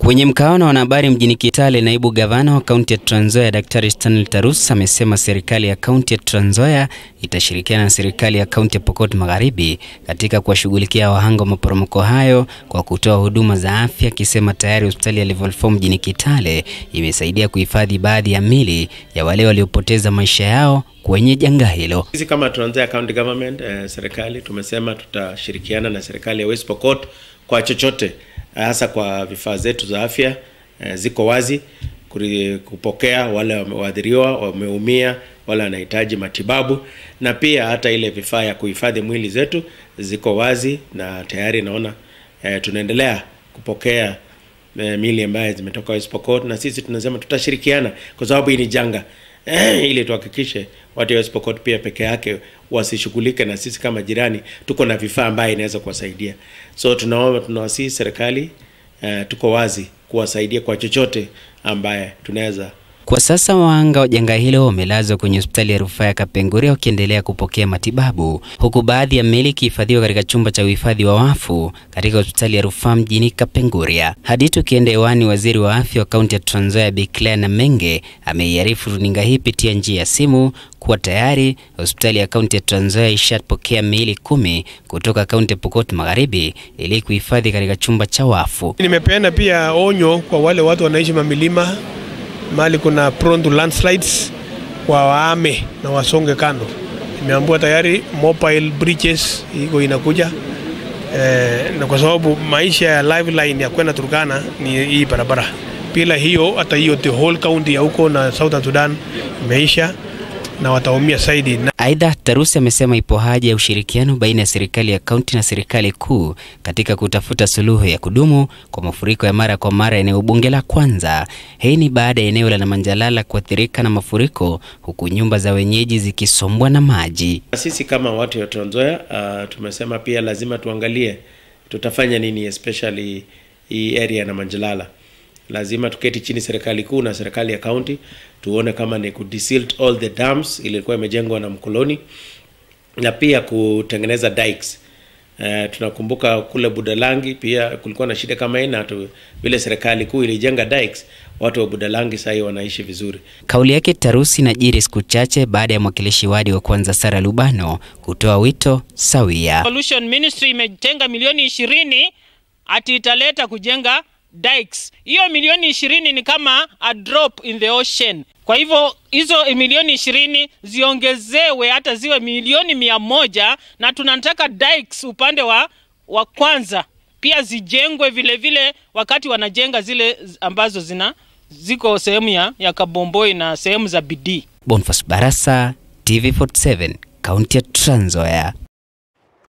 Kwenye mkao na wanahabari mjini Kitale, naibu gavana wa kaunti ya Trans Nzoia Daktari Stanley Tarus amesema serikali ya kaunti ya Trans Nzoia itashirikiana na serikali ya kaunti ya Pokot Magharibi katika kuwashughulikia wahanga wa maporomoko hayo kwa kutoa huduma za afya, akisema tayari hospitali ya Level 4 mjini Kitale imesaidia kuhifadhi baadhi ya mili ya wale waliopoteza maisha yao kwenye janga hilo. Sisi kama Trans Nzoia County Government eh, serikali tumesema tutashirikiana na serikali ya West Pokot kwa chochote hasa kwa vifaa zetu za afya eh, ziko wazi kuri, kupokea wale wameathiriwa, wameumia, wale wanahitaji matibabu, na pia hata ile vifaa ya kuhifadhi mwili zetu ziko wazi na tayari naona eh, tunaendelea kupokea eh, mili ambayo zimetoka West Pokot, na sisi tunasema tutashirikiana kwa sababu hii ni janga eh, ili tuhakikishe watu wa West Pokot pia peke yake wasishughulike, na sisi kama jirani tuko na vifaa ambaye inaweza kuwasaidia. So tunaomba tunawasihi serikali eh, tuko wazi kuwasaidia kwa chochote ambaye tunaweza Kwa sasa wahanga wa janga hilo wamelazwa kwenye hospitali ya rufaa ya Kapenguria wakiendelea kupokea matibabu, huku baadhi ya miili ikihifadhiwa katika chumba cha uhifadhi wa wafu katika hospitali ya rufaa mjini Kapenguria. Hadi tukienda hewani, waziri wa afya wa kaunti ya Trans Nzoia Bi Claire Namenge ameiarifu runinga hii pitia njia ya simu kuwa tayari hospitali ya kaunti ya Trans Nzoia ishapokea miili kumi kutoka kaunti ya Pokot Magharibi ili kuhifadhi katika chumba cha wafu. Nimepeana pia onyo kwa wale watu wanaishi mamilima mahali kuna prone to landslides wa waame na wasonge kando. Nimeambiwa tayari mobile bridges iko inakuja eh, na kwa sababu maisha ya lifeline ya kwenda Turkana ni hii barabara. Bila hiyo hata hiyo the whole county ya huko na Southern Sudan imeisha na wataumia zaidi. Na Aidha, Tarusi amesema ipo haja ya ushirikiano baina ya serikali ya kaunti na serikali kuu katika kutafuta suluhu ya kudumu kwa mafuriko ya mara kwa mara eneo bunge la Kwanza. Hii ni baada ya eneo la Namanjalala kuathirika na mafuriko huku nyumba za wenyeji zikisombwa na maji. sisi kama watu wa Trans Nzoia uh, tumesema pia lazima tuangalie tutafanya nini especially hii area na Manjalala. Lazima tuketi chini serikali kuu na serikali ya county tuone kama ni kudesilt all the dams ilikuwa imejengwa na mkoloni na pia kutengeneza dikes. Uh, tunakumbuka kule Budalangi pia kulikuwa na shida kama hii na tu, vile serikali kuu ilijenga dikes, watu wa Budalangi sasa wanaishi vizuri. Kauli yake Tarusi inajiri siku chache baada ya mwakilishi wadi wa Kwanza Sara Lubano kutoa wito sawia. Pollution Ministry imetenga milioni ishirini ati italeta kujenga dikes. Hiyo milioni ishirini ni kama a drop in the ocean. Kwa hivyo hizo milioni ishirini ziongezewe hata ziwe milioni mia moja na tunataka dikes upande wa, wa kwanza pia zijengwe vile vile, wakati wanajenga zile ambazo zina ziko sehemu ya, ya Kabomboi na sehemu za bidii. Boniface Barasa, TV47, kaunti ya Trans Nzoia.